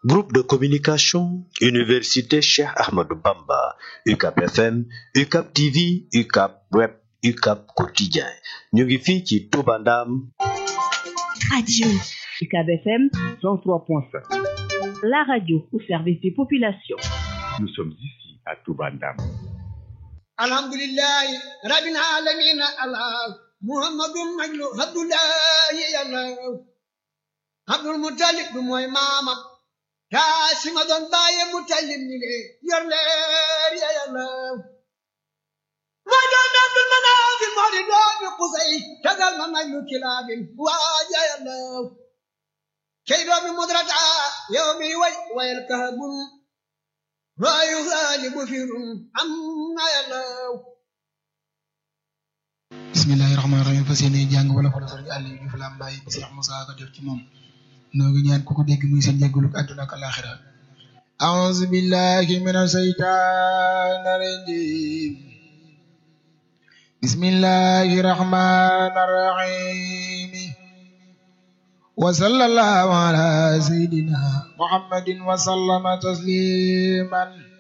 Groupe de communication, Université Cheikh Ahmadou Bamba, UCAP FM, UCAP TV, UCAP Web, UCAP Quotidien. ñu ngi fii ci Touba Ndam. Radio UCAP FM 103.5. La radio au service des populations. Nous sommes ici à Touba Ndam. alhamdulillahi rabbil alamin allah muhammadun majlu abdullahi allah abdul mutalib du mooy maamam kaasima doon bàyye mutalib ni le yor leer ya yàlla moo doon abdul manafil moo di doomi qusay tagal ma majlu kilaabin waaja yàlla kay doomi mudrata yow mi way wayal kahabun waayu xaalibu firun am na yàlla bismillahi rahmaani rahim fas yéene jàng wala fa la sëriñ Aliou Diouf Lambaye bi Cheikh Moussa ko def ci moom noo ngi ñaan ku ko dégg muy seen jéggalu àdduna ak alaxira a'uuzu billahi mina shaytaani rajiim bismillahi rahmaani rahim wa sallallahu ala sayyidina muhammadin wa sallama tasliman